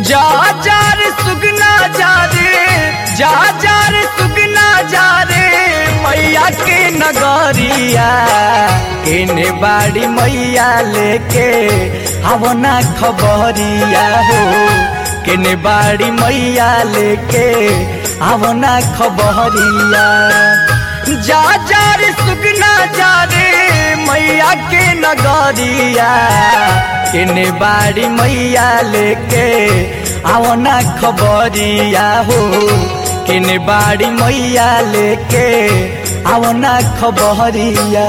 जा जा रे सुगना जा रे जा जा रे सुगना जा रे मैया के नगरिया केने बाड़ी मैया लेके आवना खबरिया हो केने बाड़ी मैया लेके आवना खबरिया जा जा रे सुगना जा रे मैया के नगरिया केने बाड़ी मैया लेके आवना खबरिया हो केने बाड़ी मैया लेके आवना खबरिया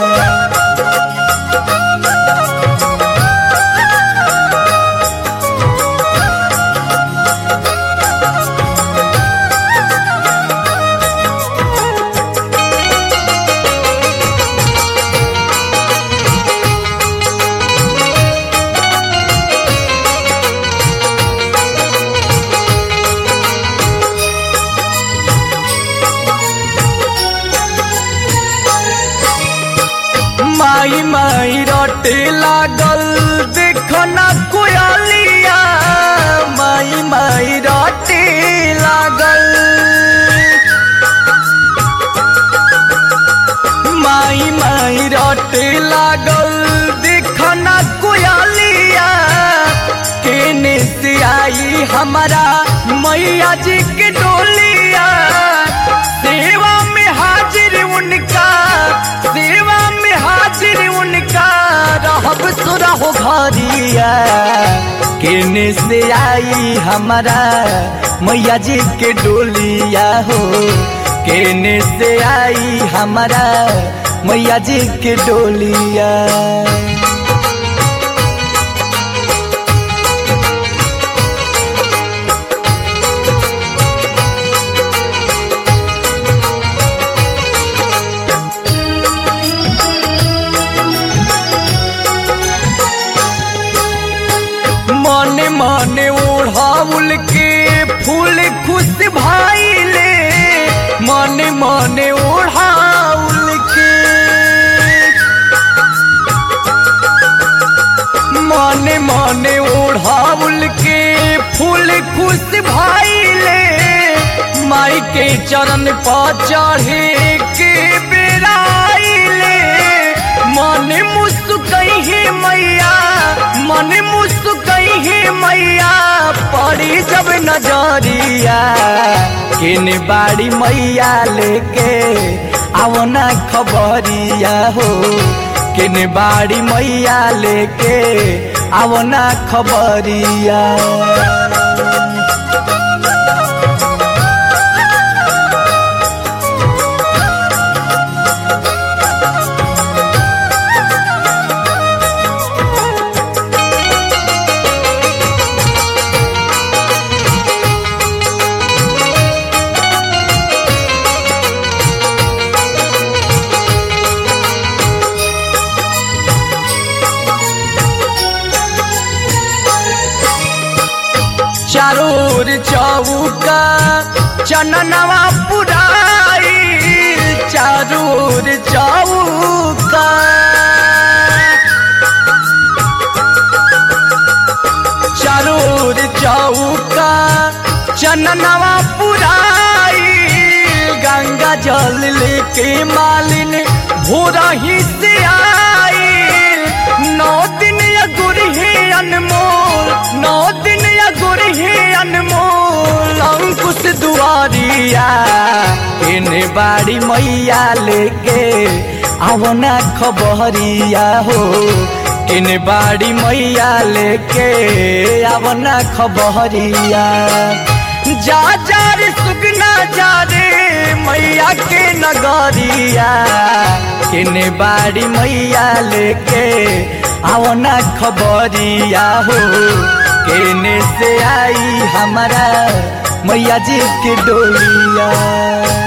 माई माई रोटे लागल देखो ना कोयलिया माई माई रोटे लागल माई माई रोटे लागल देखो ना कोयलिया केने से आई हमारा मैया जी के डोलिया सेवा में हाजिर उनका सेवा में हाजिर उनका रहब सुरा हो घरिया केने से आई हमारा मैया जी के डोलिया हो केने से आई हमारा मैया जी के डोलिया मने मने ओढ़ाउल के फूल खुश भाईले मने मने ओढ़ाउल के मने मने ओढ़ाउल के फूल खुश भाईले माई के चरण पर चढ़े के बेराइले मन मुस्कई है मैया मन मुस्कई है मैया पड़ी जब नजरिया किन बाड़ी मैया लेके आवना खबरिया हो किन बाड़ी मैया लेके आवना खबरिया चारों ओर चौका चननवा पुराई चारों ओर चौका चारों ओर चौका चननवा पुराई गंगा जल लेके मालिन भोरा ही से आई नौ दिन अगुर है अनमोल नौ दिन अगुर है अनमोल अंकुश दुआरिया इन बाड़ी मैया लेके आवना खबरिया हो किन बाड़ी मैया लेके आवना खबरिया जा जा रे सुगना जा रे मैया के नगरिया किन बाड़ी मैया लेके आवना खबरिया हो केने से आई हमारा मैया जी के डोलिया